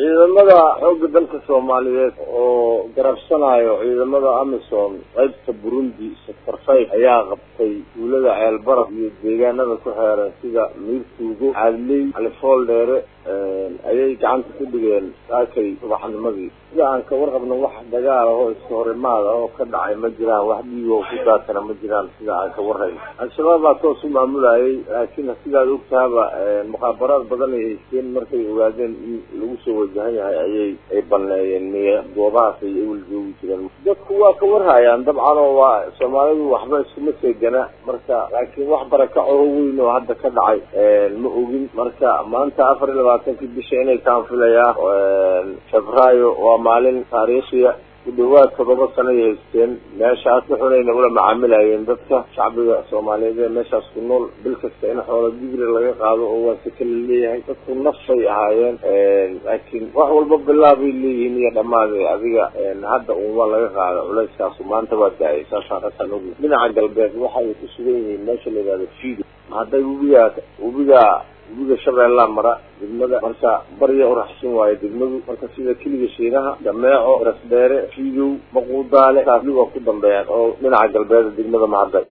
ciidamada xoogga dalka soomaaliyeed oo garabsanayo ciidamada amisom qaybta burundi sector five ayaa qabtay tuulada ceelbaraf iyo deegaanada ku xeeran sida miirtuugo caadley califool dheere ayay gacanta ku dhigeen saakay subaxnimadii sida aan ka warqabno wax dagaal ah oo iska horimaad ah oo ka dhacay ma jiraan wax dhiig oo ku daatana ma jiraan sida aan ka warrayno al-shabaab baa toos u maamulayay laakiin sidaad ogtahaba mukhaabaraad badan ay haysteen markay ogaadeen in lagu soo wajahan yahay ayay ay baneeyeen miya goobahaas ay ewel joogi jireen dadku waa ka warhayaan dabcan oo waa soomaalidu waxba iskuma seegana marka laakiin wax barakaco weyn oo hadda ka dhacay ma ogin marka maanta afar iyo labaatankii bisha inay kaan filayaa febraayo waa maalin taariikhiya ku dhawaad todoba sano ay haysteen meeshaas wuxunayna ula macaamilayeen dadka shacbiga soomaaliyeed ee meeshaas ku nool bil kasta in xoola digri laga qaado oo waa si kala leeyahay dadku nafay ahaayeen laakiin wax walba bilaabay leeyihiin iyo dhammaade adiga hadda uunwa laga qaada culeyskaasu maanta waa da-ay saasaan kasaan ogi dhinaca galbeed waxay ku sugan yihiin meesha la yidhahdo fido hadday webigaa webigaa webiga shabeellaa mara degmada marka barya uraxsin waayo degmadu marka sida keliga shiinaha dameeco rasdheere fiidow maquudaale taasli waa ku dambeeyaan oo dhinaca galbeeda degmada mahadday